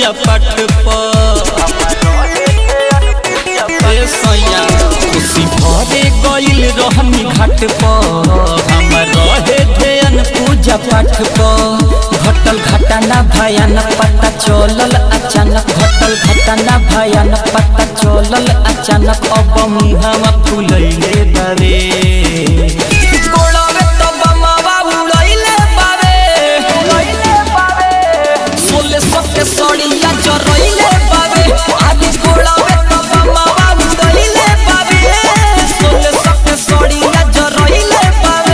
पूजा पाठ पर सैया खुशी भरे गइल रहनी घाट पर हमर रहे ध्यान पूजा पाठ पर घटल घटना भयान पता चलल अचानक घटल घटना भयान पता चलल अचानक अब मुहावा फुलैले बारे गोड़ावे तो बमावा उड़ैले बारे सोले सके सड़िया जरैले बारे आदि गोड़ावे तो बमावा उड़ैले बारे सोले सके सड़िया जरैले बारे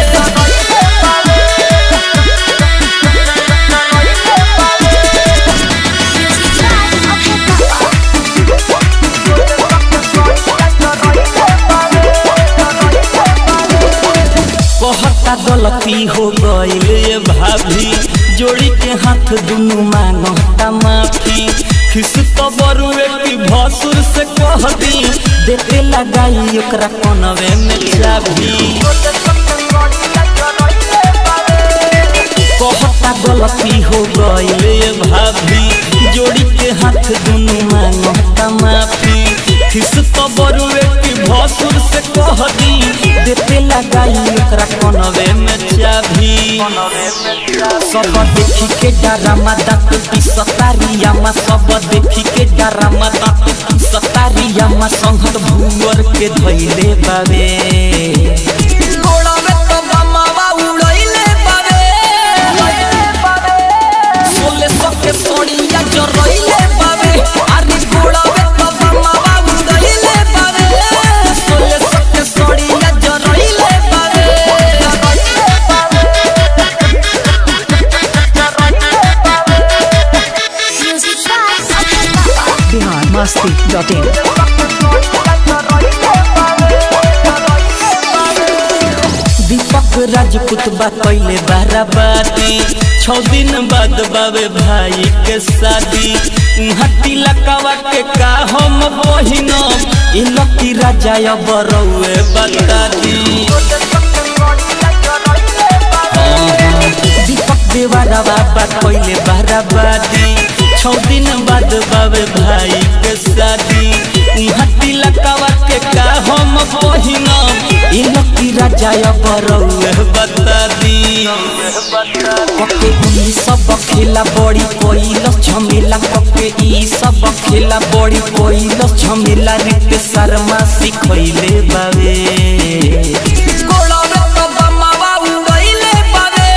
कहता गलती हो गईल ये भाभी जोड़ी के हाथ दुनू मांगता माफी खिस तो बरुए की भसुर से कह दी देते लगाई ओकरा कनवे में चाबी कहता गलती हो गईल ये भाभी जोड़ी के हाथ दुनू मांगता माफी खिस तो बरुए की भसुर से कह दी देते लगाई ओकरा कनवे में चाबी सब देखी के डरामा दांत पिसतारिया मा सब देखी के डरामा दांत पिसतारिया मा संघत भूवर के धइले बावे गोड़ावे तो बमावा उड़ैले बावे सोले सके सोड़िया जरैले बावे अरे गोड़ावे तो बमावा उड़ैले बावे सोले सके सोड़िया जरैले बावे बिहार मस्ती डॉट इन दीपक राजपूत बा कैले बाराबाती छौ दिन बाद बाबे भाई के शादी उहाँ तिलकवा के का हम बहिन ई लकी राजा अब रउए बता दी दीपक देवारा बाबा कैले बाराबाती छौ दिन बाद बाबे भाई के शादी उहाँ तिलकवा के का हम बहिन ई लकी राजा अब रउए बता दी कके ई सब खेला बड़ी कोइल झमेला कके ई सब खेला बड़ी कोइल झमेला रित शर्मा सिखैले बावे गोड़ावे तो बमावा उड़ैले बावे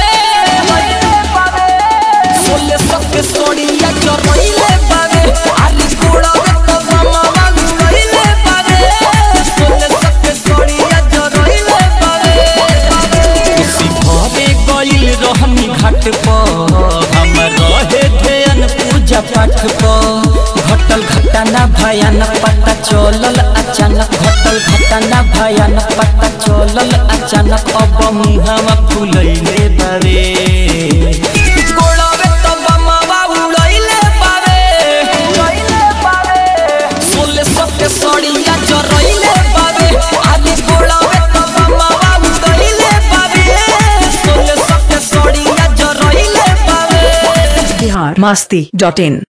सोले सके सोड़िया जरैले बावे आली गोड़ावे तो बमावा उड़ैले बावे सोले सके सोड़िया जरैले बावे खुशी भरे गइल रहनी घाट पर हमर रहे ध्यान पूजा पाठ पर घटल घटना भयान पता चलल अचानक घटल घटना भयान पता चलल अचानक अब मुहावा फुलैले बारे गोड़ावे तो बमावा उड़ैले बारे सोले सके सड़िया जरैले बारे आदि गोड़ावे तो बमावा उड़ैले बारे सोले सके सड़िया जरैले बारे बिहार मस्ती डॉट इन